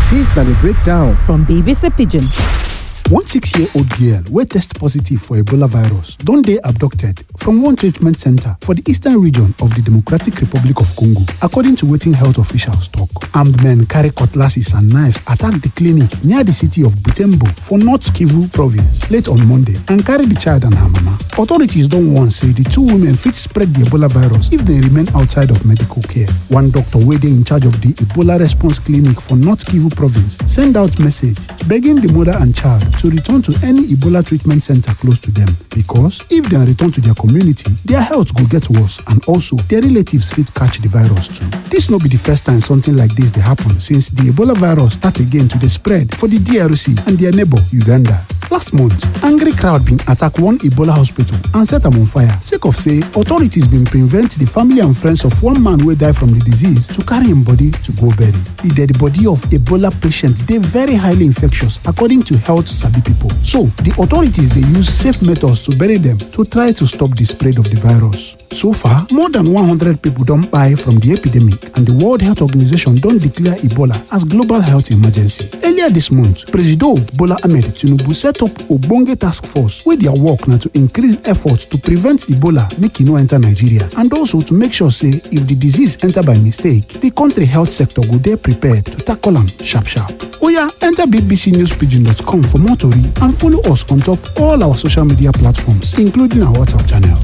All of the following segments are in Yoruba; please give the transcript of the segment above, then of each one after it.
Dis na the breakdown from BBC Pidgin. One six-year-old girl wey test positive for Ebola virus don dey abducted from one treatment center for the eastern region of the Democratic Republic of Congo, according to wetin health officials talk. Armed men carry cutlasses and knives attack the clinic near the city of Butembo for North Kivu province late on Monday and carry the child and her mama. Authorities don warn say the two women fit spread the Ebola virus if they remain outside of medical care. One doctor wey dey in charge of the Ebola response clinic for North Kivu province send out message begging the mother and child to return to any Ebola treatment center close to them because if dem return to their community, their health go get worse and also their relatives fit catch the virus too. Dis no be the first time something like dis dey happen since the Ebola virus start again to dey spread for the DRC and their neighbor Uganda. Last month, angry crowd bin attack one Ebola hospital and set am on fire sake of say authorities bin prevent the family and friends of one man wey die from the disease to carry im body to go bury. The dead body of Ebola patient dey very highly infectious according to health sabi pipo. So, the authorities dey use safe methods to bury dem to try to stop the spread of the virus. So far, more than 100 people don kpai from the epidemic and the World Health Organization don declare Ebola as global health emergency. Earlier this month, Presido Bola Ahmed Tinubu set up ogbonge task force wey their work na to increase efforts to prevent Ebola make e no enter Nigeria and also to make sure say if the disease enter by mistake, the country health sector go dey prepared to tackle am sharp sharp. Oya, enter bbcnewspidgin.com for more tori and follow us on top all our social media platforms including our WhatsApp channel.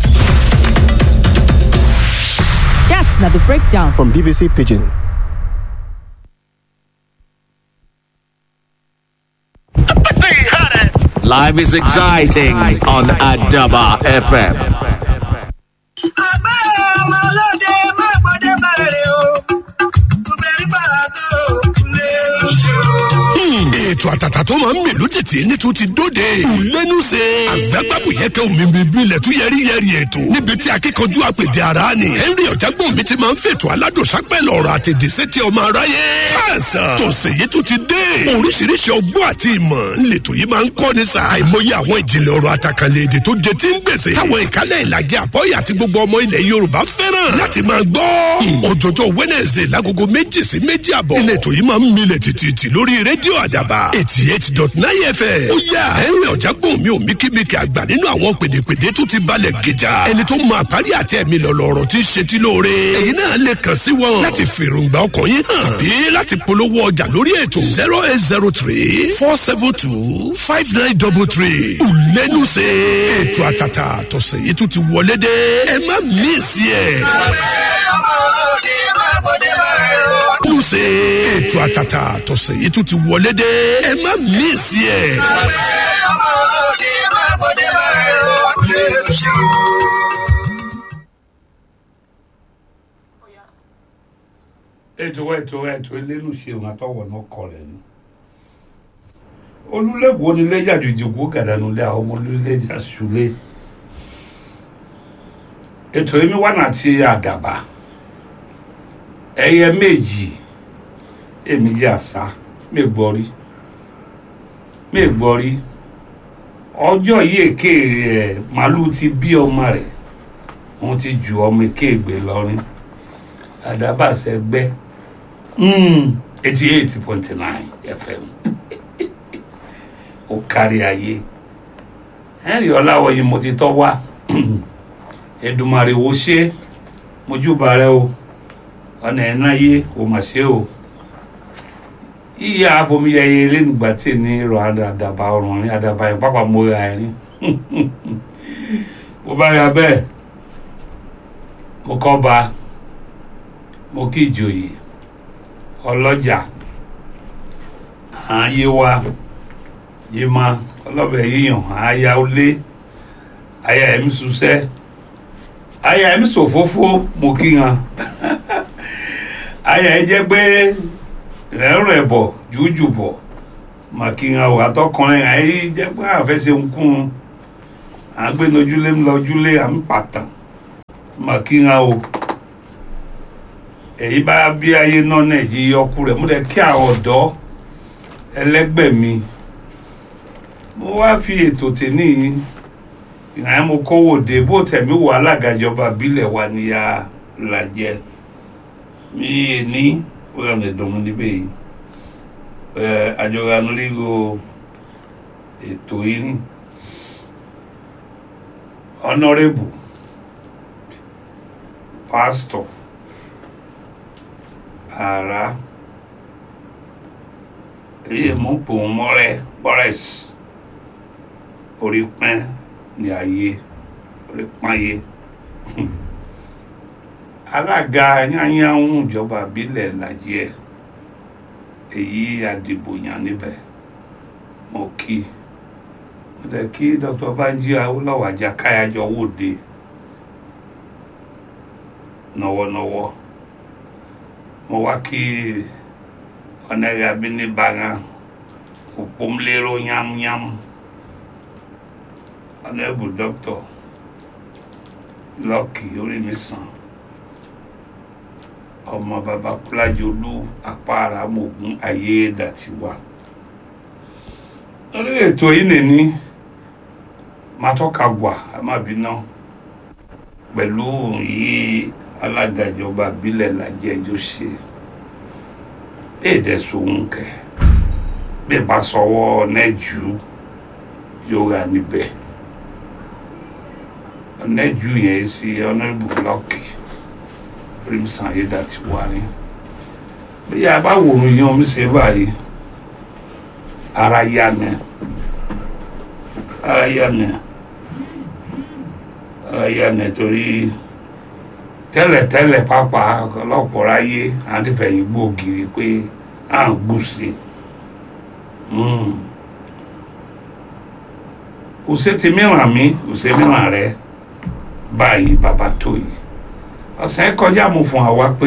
That's not the breakdown from BBC Pidgin. Life is exciting on Adaba FM. àgbẹ̀ ọmọ ọlọ́dẹ má gbọ́dẹ̀ bàrẹ̀ o obìnrin pàtó lè ṣe o. ètò àtàtà tó máa ń mì lójijì ní tún ti dóde. ìlẹ́nu ṣe. àgbàgbàbù yẹ kẹ́ omi bíbí ilẹ̀ tún yẹrí yẹrí ètò. níbi tí akíkanjú àpèdè ara ni. henry ọ̀jágbọ́n mi ti máa ń fètò aládùnsápẹ́ lọ́rọ̀ àtẹ̀dẹ̀ sétí ọmọ aráyé. káàsán tòsè yìí tún ti dé. oríṣiríṣi ọgbọ́n àti ìmọ̀ ńlẹ̀tò yìí máa ń kọ́ ni sa. àìmọye àwọn ìjìnlẹ̀ ọ̀rọ̀ àtàkànlẹ̀ èdè tó jẹ tí ń gbèsè. táwọn ìkálẹ̀ ìlàjẹ àbọ̀yà àti gbogbo ọmọ ilẹ̀ yorùbá fẹ́ràn láti máa gbọ́. òjòjò wednesday lágogo méjì sí méjì àbọ̀. ìlẹ̀tò yìí máa ń milẹ̀ tìtìtì lórí rédíò àdàbà eighty eight dot nine fm. ó yà henry ọ̀jágbọ́n mi ò míkímíkì àgbà nínú àwọn pèdèpèdè tó ti balẹ̀ gíjà. ẹni tó máa parí àti ẹ̀mí lọ̀lọ̀rọ̀ ti ṣe tí lóore. èyí náà lè kàn sí wọn láti fèròǹgbà ọkàn yín hàn tàbí láti polówó ọjà lórí ètò zero eight zero three four seven two five nine double three. ìlẹ́nu ṣe ètò àtàtà tọ̀sẹ̀ yìí tún ti wọlé dé. ẹ má mí sí ẹ̀. àgbẹ̀ ọmọ ọlọ́dẹ má gbọ́dẹ̀ bàrẹ̀ o. ìlẹ́nu ṣe ètò àtàtà tọ̀sẹ̀ yìí tún ti wọlé dé. ẹ má mí sí ẹ̀. àgbẹ̀ ọmọ ọlọ́dẹ má gbọ́dẹ̀ bàrẹ̀ o. lè ṣe o. ètò ètò ètò elénu ṣeun àtọwọ náà kọ rẹ ni olùlẹ́gbọ̀ọ́ onílẹ́jà jòjòkó gàdánulẹ àwọn ọmọ olùlẹ́jà ṣùlẹ̀ ètò yìí mi wà náà ti àdàbà ẹyẹ méjì èmi jẹ àṣà mi gbọ́ rí mi gbọ́ rí ọjọ́ yìí èké ẹ̀ màálù ti bí ọmọ rẹ̀ wọ́n ti ju ọmọ èké ìgbé lọ́rin àdàbà sẹ́gbẹ́ eighty eight point nine fm ó kárí ayé henry ọláwọyí mo ti tọ́ wá ẹ̀dùnmàrè wo ṣe mojúbà rẹ o ọ̀nà ẹ̀ náà yé kò mà ṣe o yíyá afomiyẹyẹ lẹ́nugbà tí ní ìrọ̀ àdàbà ọ̀rùn ní àdàbà yẹn pápá mo ra ẹ̀rín bó bá yà bẹ́ẹ̀ mo kọ́ ba mo kí ìjòyè ọlọ́jà àáyé wa yé ma ọlọ́bẹ̀ yíyan àáyá olé àyà ẹ̀mí susẹ́ àyà ẹ̀mí sòfófó mo kí hàn àyà ẹ̀ jẹ́ pé rẹ̀rẹ̀ bọ̀ jújù bọ̀ mà kí hàn ò àtọkùnrin àyè jẹ́ pé àfẹsẹ̀ ń kún un àgbẹnujúlé ńlọjúlé à ń pàtàn mà kí hàn o èyí bá bí ayé náà nàìjíríà ọkù rẹ̀ mo dẹ̀ kí àwọn ọ̀dọ́ ẹlẹ́gbẹ́ mi mo wá fi ètò tèmi ìhàn mo kówó dé bó tẹ̀mí wò alága ìjọba ìbílẹ̀ wa níyà làjẹ mi ní ó yàn lè dùn mí níbẹ̀ yìí ẹ àjọra lóríro ètò yìí ní honourable pastor ara èyí mú pòun mọ́rẹ́ boris orí pẹ́ ní ayé orí pààyè alága yányáhùn ìjọba ìbílẹ̀ lajẹ́ èyí àdìbòyàn níbẹ̀ mo kí mo dẹ̀ kí dr banji awolowo ajakayajọ wòde nọwọ́nọwọ́ mo wá kí ọ̀nẹ́rẹ́ abínibara òpómlérò yámúyámú ọ̀nẹ́bù dr lọ́ọ̀kì orí mi sàn ọmọ baba kúlájolú apára mògún ayé dàtiwa lórí ètò yìí nìní matọ́ka gbà amábíná pẹ̀lú yìí alága ìjọba ìbílẹ̀ lajẹ́ ẹjọ́ ṣe èdè sòun kẹ bí bá sọwọ́ nẹ́jú yóò rà níbẹ̀ nẹ́jú yẹn sí ọ̀nàbù lọ́ọ̀kì rimsan yìí dá ti wá ní bí a bá wòrò yẹn omi ṣe báyìí ara yá ni ara yá ni ara yá ni torí tẹ́lẹ̀tẹ́lẹ̀ pápá ọ̀pọ̀lọpọ̀ ráyé àti fẹ̀yìn gbòógiri pé à ń gbùsì òsè ti mìíràn mi òsè mìíràn rẹ báyìí bàbá tó yìí ọ̀sẹ̀ kọjá mo fún àwa pé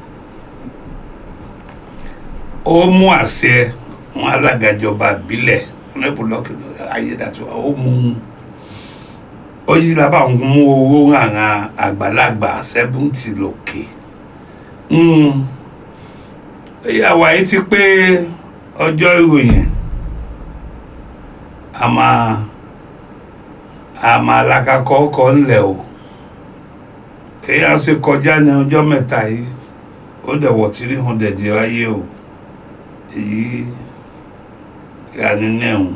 ó mú àṣẹ wọn alága ìjọba ìbílẹ̀ ọ̀nẹ́bùlọ́kì ayédàtúwà ó mú un ó yí la bá ń mú owó àwọn àgbàlagbà sẹ́bùntì lòkè ìyàwó ayé ti pé ọjọ́ ìròyìn a máa a máa lakakọ́ ọkọ̀ ńlẹ̀ o èyí á ṣe kọjá ní ọjọ́ mẹ́ta yìí ó dẹ̀ wọ̀ three hundred ráyé o èyí ìyàní nẹ́hùn.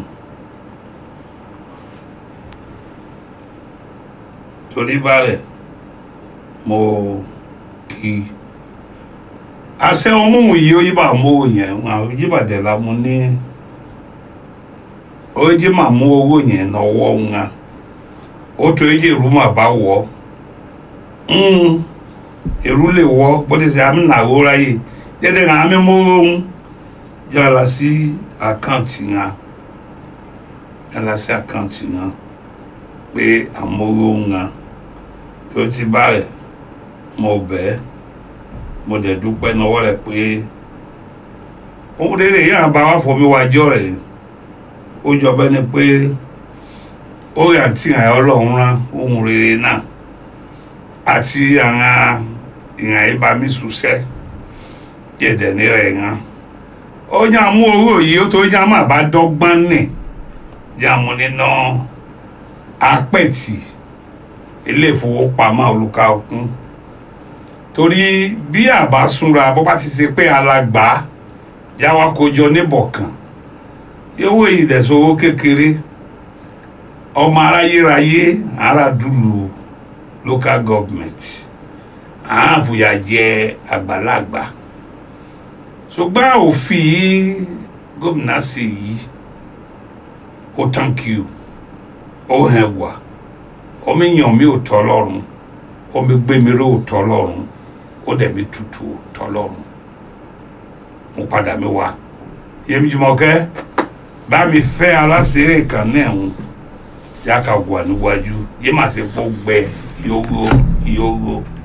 torí balẹ̀ mo kì í àṣẹ ọmúhùn yìí ó yíbà mú owó yẹn àwọn yíbàdẹ̀ la mo ní ó jí mà mú owó yẹn lọ́wọ́ ńlá ó tó jí èrú mà bá wọ̀ èrú lè wọ̀ bó ti ṣe àmì nàwó ráyè dédé náà àmì mú ohun jára sí àkáǹtì ńlá jára sí àkáǹtì ńlá pé àmúrò ńlá tó ti báyẹ̀ mo bẹ́ẹ̀ mo dẹ̀ dúpẹ́ náwó rẹ̀ pé ohun rere yìí àbá wà fọmi wájọ́ rẹ̀ ó jọ bẹ́ẹ̀ ni pé ó rí àti àyà ọlọ́run rán ohun rere náà àti àwọn ìhàn ìbámi ṣùṣẹ́ yẹ̀dẹ̀ nírẹ̀ yẹn ó yàn mú owó yìí ó tó yàn má bá dọ́gbọ́n nì yàn mú nínú apẹ̀tì ilé ìfowópamọ́ olùkà òkun torí bí àbá súnra bó bá ti ṣe pé alàgbà jáwá kójọ níbọ̀kan yówó ìdẹ̀sowó kékeré ọmọ aráyéráyé aráàdúlù local government àáfùyà jẹ àgbàlagbà ṣùgbọ́n òfin yìí gómìnà sì yìí ó thank you ó hẹ̀ wá omi yàn mí ò tọ́ lọ́rùn omi gbé mi ró ò tọ́ lọ́rùn ó dẹ̀ mi tutù ò tọ́ lọ́rùn mo padà mi wá yẹmi Jùmọ̀kẹ́ bá mi fẹ́ aláṣẹ́rẹ́ kan náà ń yá ka wà níwájú yé màá ṣe kó gbẹ yóò yóò